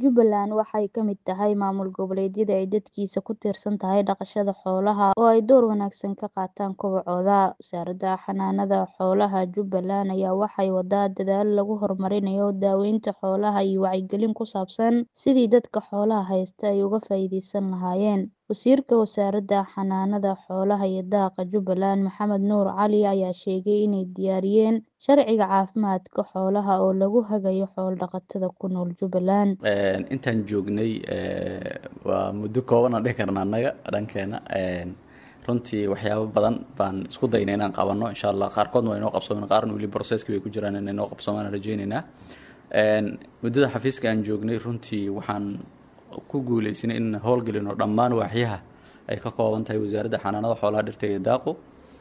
Jubbaland waxay ka mid tahay maamul goboleedyada ay dadkiisa ku tiirsan tahay dhaqashada xoolaha oo ay door wanaagsan ka qaataan kobocooda. Wasaaradda Xanaanada Xoolaha Jubbaland ayaa waxay waddaa dadaalo lagu horumarinayo daaweynta xoolaha iyo wacyigelin ku saabsan sidii dadka xoolaha haysta ay uga faa'iidaysan lahaayeen. Wasiirka Wasaaradda Xanaanada Xoolaha iyo Daaqa Jubbaland Maxamed Nuur Cali ayaa sheegay inay diyaariyeen sharciga caafimaadka xoolaha oo lagu hagayo xoolo-dhaqatada ku nool Jubbaland. intaan joognay waa muddo kooban aan dhihi karna annaga dhankeena runtii waxyaabo badan baan isku daynay inaan qabanno insha allah qaarkoodna waa inoo qabsoomen qaarna weli processki bay ku jiraan inay noo qabsoomaan aan rajaynaynaa muddada xafiiska aan joognay runtii waxaan ku guuleysanay in howlgelino dhammaan waaxyaha ay ka kooban tahay wasaaradda xanaanada xoolaha dhirta iyo daaqu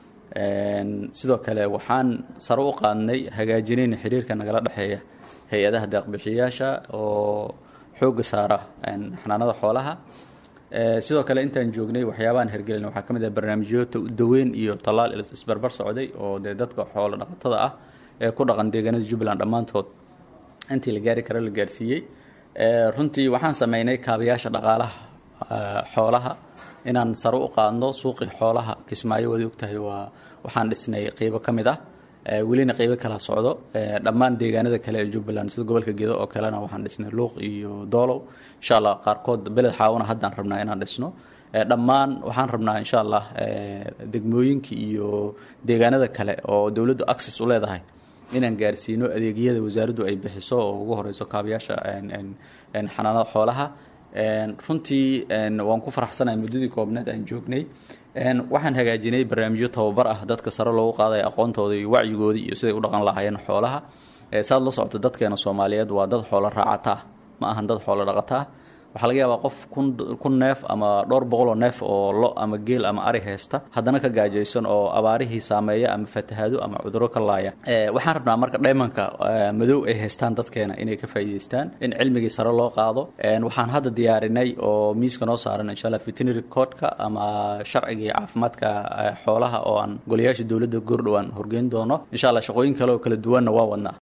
sidoo kale waxaan sare u qaadnay hagaajinayna xiriirka nagala dhexeeya hay-adaha deeq-bixiyayaasha oo xoogga saara xanaanada xoolaha sidoo kale intaan joognay waxyaabahan hergelin waxaa ka mid ah barnaamijyo daweyn iyo tallaal isbarbar socday oo dee dadka xoolo dhaqatada ah ee ku dhaqan deegaanada jubbaland dhammaantood intii la gaari karo la gaarsiiyey runtii waxaan sameynay kaabayaasha dhaqaalaha xoolaha inaan sare u qaadno suuqii xoolaha kismaayo waad ogtahay waa waxaan dhisnay qeybo ka mid ah welina qeybo kala socdo dhammaan deegaanada kale ee jubbaland sida gobolka gedo oo kalena waxaan dhisnay luuq iyo doolow insha allah qaarkood beled xaawana haddaan rabnaa inaan dhisno dhammaan waxaan rabnaa insha allah degmooyinka iyo deegaanada kale oo dowladdu access u leedahay inaan gaarsiino adeegyada wasaaraddu ay bixiso oo ugu horeyso kaabayaasha xanaanada xoolaha runtii waan ku faraxsanahay muddadii koobneed aan joognay waxaan hagaajinay barnaamijyo tababar ah dadka sare loogu qaadaya aqoontooda iyo wacyigoodii iyo siday u dhaqan lahaayeen xoolaha saad la socoto dadkeena soomaaliyeed waa dad xoolo raacata ma ahan dad xoolo dhaqata waxaa laga yaabaa qof kun neef ama dhowr boqoloo neef oo lo ama geel ama ari haysta haddana ka gaajaysan oo abaarihii saameeya ama fatahaado ama cudurro ka laaya waxaan rabnaa marka dhaymanka madow ay haystaan dadkeena inay ka faa'iidaystaan in cilmigii sare loo qaado waxaan hadda diyaarinay oo miiska noo saaran insha allah veterinary codeka ama sharcigii caafimaadka xoolaha oo aan golayaasha dowladda goordhowaan horgeyn doono insha allah shaqooyin kale oo kala duwanna waa wadnaa